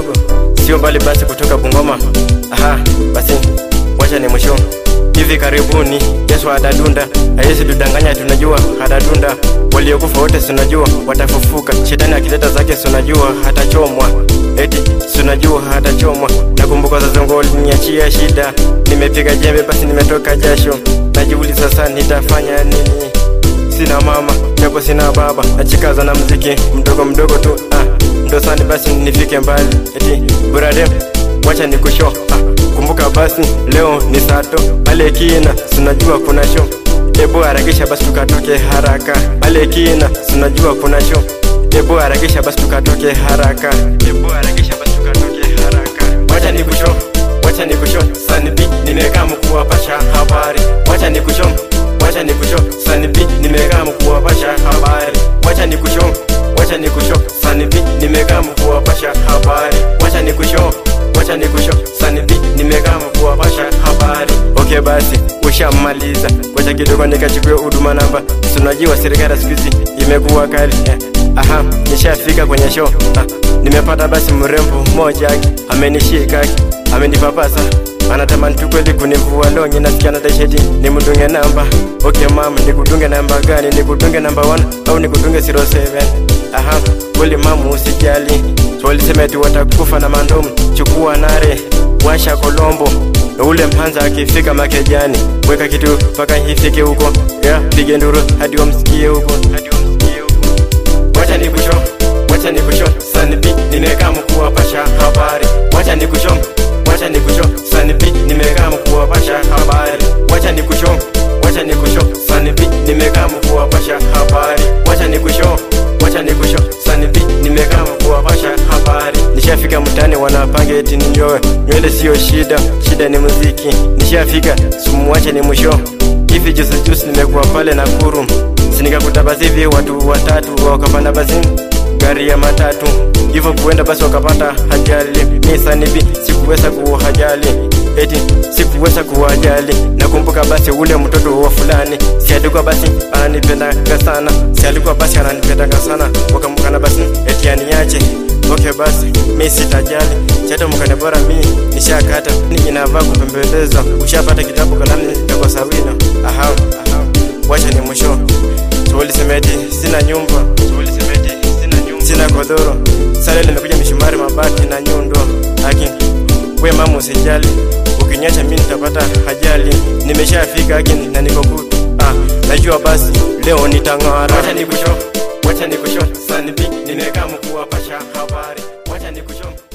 kidogo, sio mbali basi kutoka Bungoma. Aha, basi wacha ni mwisho. Hivi karibuni Yesu atadunda, haiwezi tudanganya, tunajua atadunda. Waliokufa wote tunajua watafufuka. Shetani akileta zake tunajua hatachomwa, eti tunajua hatachomwa. Nakumbuka sasa ngo aliniachia shida, nimepiga jembe basi nimetoka jasho, najiuliza sasa nitafanya nini? Sina mama japo sina baba, nachikaza na mziki mdogo mdogo tu ah, ndo sani basi nifike mbali, eti buradem wacha nikusho ah, kumbuka basi leo ni sato pale kina, sunajua kuna show Ebu harakisha basi tukatoke haraka pale kina, sunajua kuna show Ebu harakisha basi tukatoke haraka Ebu harakisha basi tukatoke haraka Wacha nikusho, wacha nikusho Sanibi nimekaa mkuwapasha habari Wacha nikusho, wacha nikusho Sanibi nimekaa mkuwapasha habari Wacha nikusho, wacha nikusho Sanibi nimekaa mkuwapasha habari Wacha nikusho, wacha nikusho Sanibi nimekaa mkuwapasha habari Okay basi ushamaliza Wacha kidogo nikachukue huduma namba Tunajua serikali siku hizi imekuwa kali eh. Aha, nishafika kwenye show ah, nimepata basi mrembo mmoja amenishika amenipapasa anatamani tu kweli kunivua longi nasikia natasheti nimdunge namba okay mam nikudunge namba gani nikudunge namba 1 au nikudunge 07 aha kweli mamu usijali walisema eti watakufa na mandomu chukua nare washa kolombo ule mpanza akifika makejani weka kitu mpaka ifike huko yeah, pige nduru hadi wamsikie huko hadi wamsikie huko wacha nikusho wacha nikusho sanibi nimekaa mkuwapasha habari wacha nikusho wacha nikusho sanibi nimekaa mkuwapasha habari wacha nikusho wacha nikusho sanibi nimekaa mkuwapasha habari wacha nikusho wacha nikusho sanibi nimekaa mkuwapasha habari nishafika mtani wanapanga eti ninyoe nywele sio shida shida ni muziki nishafika sumuwache ni mwisho hivi juzi juzi nimekuwa pale Nakuru sinikakuta basi hivi watu watatu wakapanda basi gari ya matatu hivyo kuenda basi wakapata ajali misanibi sikuweza kuwajali eti sikuweza kuwajali nakumbuka basi ule mtoto wa fulani si alikuwa basi ananipendaga sana si alikuwa basi ananipendaga sana wakamkana basi eti aniache okay basi mi sitajali chata mkane bora mi nishakata ni inavaa kupembeleza ushapata kitabu kalamu yako sawina aha, aha. wacha ni mwisho tuulisemeti sina nyumba tuulisemeti sina nyumba sina godoro sale limekuja mishumari mabati na nyundo aki we mama usijali ukinyacha mi nitapata ajali nimeshafika aki na niko good ah, najua basi leo nitang'ara wacha nikusho wacha nikusho sanibi nimekaa mkuwapasha habari wacha nikusho